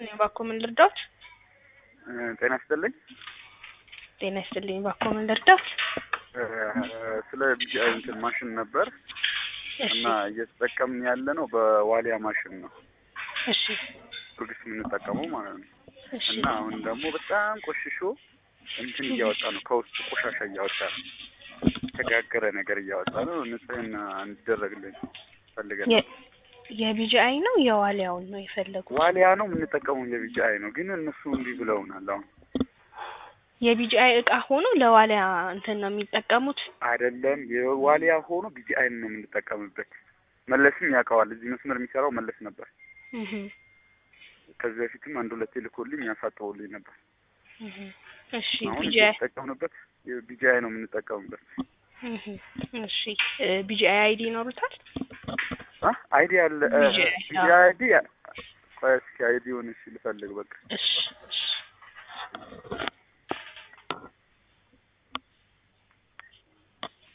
እኔ እባክዎ ምን ልርዳዎት? ጤና ይስጥልኝ። ጤና ይስጥልኝ። እባክዎ ምን ልርዳዎት? ስለ ቢጂአይ እንትን ማሽን ነበር እሺ እና እየተጠቀምን ያለ ነው በዋሊያ ማሽን ነው እሺ ቱሪስት የምንጠቀመው ማለት ነው። እሺ እና አሁን ደግሞ በጣም ቆሽሾ እንትን እያወጣ ነው፣ ከውስጡ ቆሻሻ እያወጣ ነው፣ የተጋገረ ነገር እያወጣ ነው። ንጽህና እንዲደረግልን ፈልገን ነው። የ- የቢጂአይ ነው የዋሊያውን ነው የፈለጉት? ዋሊያ ነው የምንጠቀመው የቢጂአይ ነው፣ ግን እነሱ እንዲህ ብለውናል። አሁን የቢጂአይ እቃ ሆኖ ለዋሊያ እንትን ነው የሚጠቀሙት? አይደለም የዋሊያ ሆኖ ቢጂአይን ነው የምንጠቀምበት። መለስም ያውቀዋል። እዚህ መስመር የሚሰራው መለስ ነበር። እህ ከዚህ በፊትም አንድ ሁለቴ ልኮልኝ ያሳጠውልኝ ነበር። እህ እሺ አሁን ቢጂአይ የተጠቀምንበት የቢጂአይ ነው የምንጠቀምበት። እህ እሺ ቢጂአይ አይዲ ይኖሩታል? አ አይዲ አለ BGI ቢጂአይ አይዲ ቆይ እስኪ አይዲውን እሺ ልፈልግ በቃ እሺ እሺ